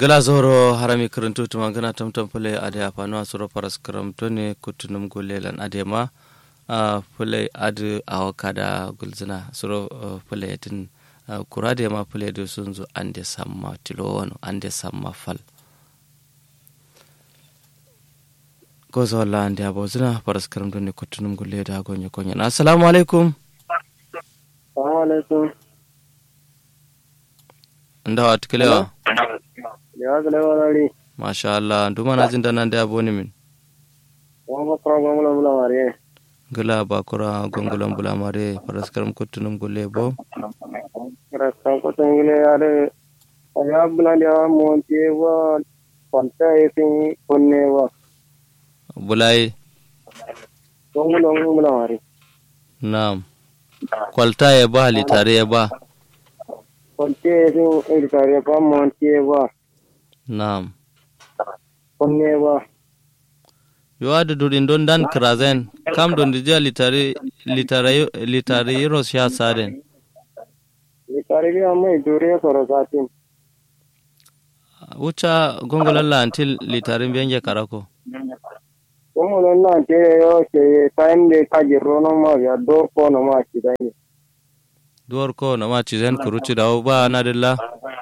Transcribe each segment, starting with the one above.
gala zoro harami karantu tuma gana tamtam pule ade apano asuro paras karam tone kutunum gulelan ade ma a pule ade awakada gulzina suro pule tin kurade ma pule do sunzu ande samma tilo wano ande samma fal gozo walla ande abo zina paras karam tone kutunum guleda gonyo konyo assalamu alaikum assalamu alaikum ndawa tikelewa lewa kale warari masha Allah nduma na jinda nan da aboni min wama kura gwamna mula mare gila bakura gongulan bulamare paraskaram kutunum gulle bo rastan kutun gile yare aya bulan ya monti wa kwanta esin kunne wa bulai gongulan mula mare na'am kwalta ya ba litare ya ba kwanta esin ilitare pa monti wa na'am kunne wa yo da durin don dan krazen kam don dija litare litare litare yiro sha saden ilitare bi amma idure soro satin wucha gongolan la antil litare benge karako gongulan na te yo ke time de kajiro no ma ya dor ko no ma kidai duwar ko na ma cizen kuruci da ba na dilla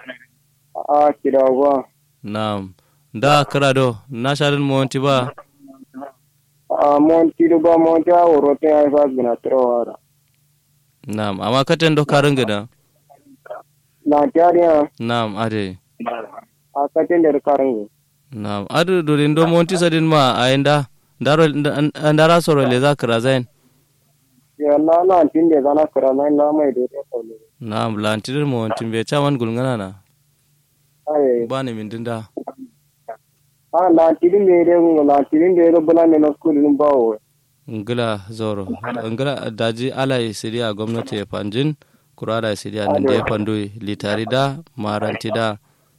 a kidawa na'am da krado na sharin monti ba a monti do ba monti a woro te ai fas bina tro na'am amma katen do karin gida na tariya na'am ade a katin da karin na'am adu durin do monti sadin ma a inda daro ndara soro le za krazen ya na na tin da zana kara na na mai da ta kaule na'am lantidir monti be chaman gulngana na ai bani min dinda a na tin da da mu na tin da da bula ne na school din bawo ngila zoro ngila daji alai siria gwamnati ya panjin kurada siria nan da ya pandui litari da maranti da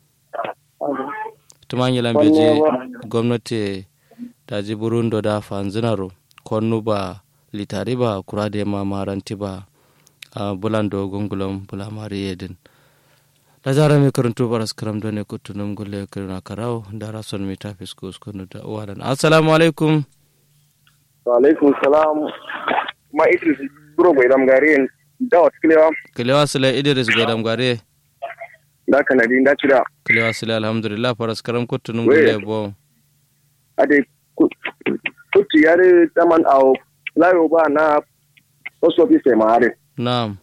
tumanyilan beji gwamnati daji burundo da fanzinaro konnu ba litari ba kurade ma maranti ba a bulando gongulam bulamari yedin da zara mai karanto baras karam da ne kutunum gulle kirna karau da rason mai tafi skus kunu da uwalan assalamu alaikum wa alaikum salam ma idris buro bai dam gare da wat kilewa kilewa sila idris godam gare da kanadi da cira kilewa sila alhamdulillah faras karam kutunum gulle bo ade kutu yare taman awo layo ba na post office ma are na'am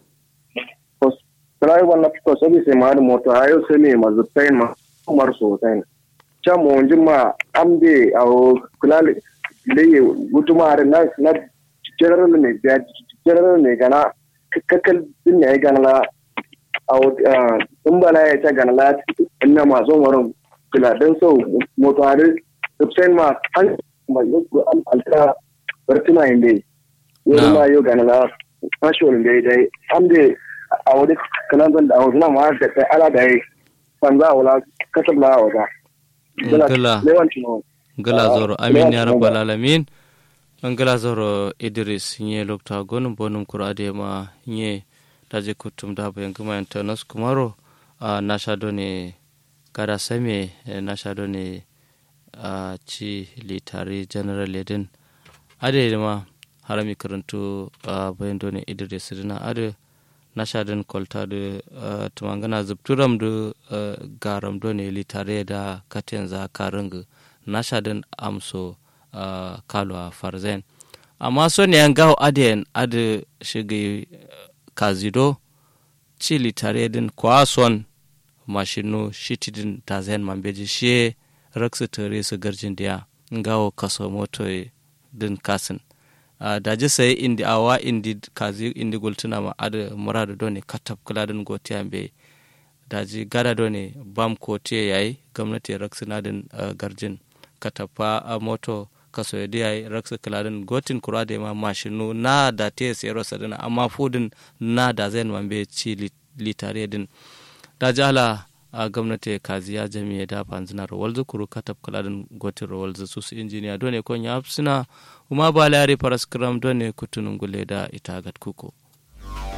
Trai wannan fito sabi sai ma da moto ayo sai ne mazu tain ma kumar so tain. Cha mo onjin ma amde aw kulale leye gutuma are na na general ne da general ne gana kakkal din ne gana la aw in bala ya ta gana la inna ma zo maron kula dan so moto are sai ma an ma yo alta bartuna inde. Yo ma yo gana la ashol inde dai amde a wani kanan zan da a wasu ma da kai ala da yi ban za a wula kasar la a wata. Gala. Gala zoro amin ya rabbal alamin. An gala zoro Idris nye lokta gonum bonum kurade ma nye daje kutum da bayan gama yanta nasu kumaro a nasha done kada same nasha done a ci litare general edin ade ma harami karantu a bayan done Idris dina ade nashadin kolta da uh, tumangana zubturam da uh, garam do ne litare da katen za karing nashadin amso uh, kalwa farzen amma so ne yan gawo adiyan adi shige kazido ci litare din kwason mashinu shitidin tazen mambeji shi raksu tare su garjin diya gawo kaso moto din kasin Uh, daji sai indi awa indi kazi indi gultuna ma ada muradu doni katab kuladin gotiyan be daji gada doni bam kotiye yayi gwamnati raksina din uh, garjin katapa a uh, moto kaso yadi yayi raksa kuladin gotin kurade ma mashinu na da te sero sadina amma fudin na da zai man be ci litare din daji ala a gwamnati kaziya jami'a da fanzinar walzu kuru katab kuladin gotin walzu su su injiniya doni kon ya suna uma ba lare paraskram done kutunun gule da itagat kuko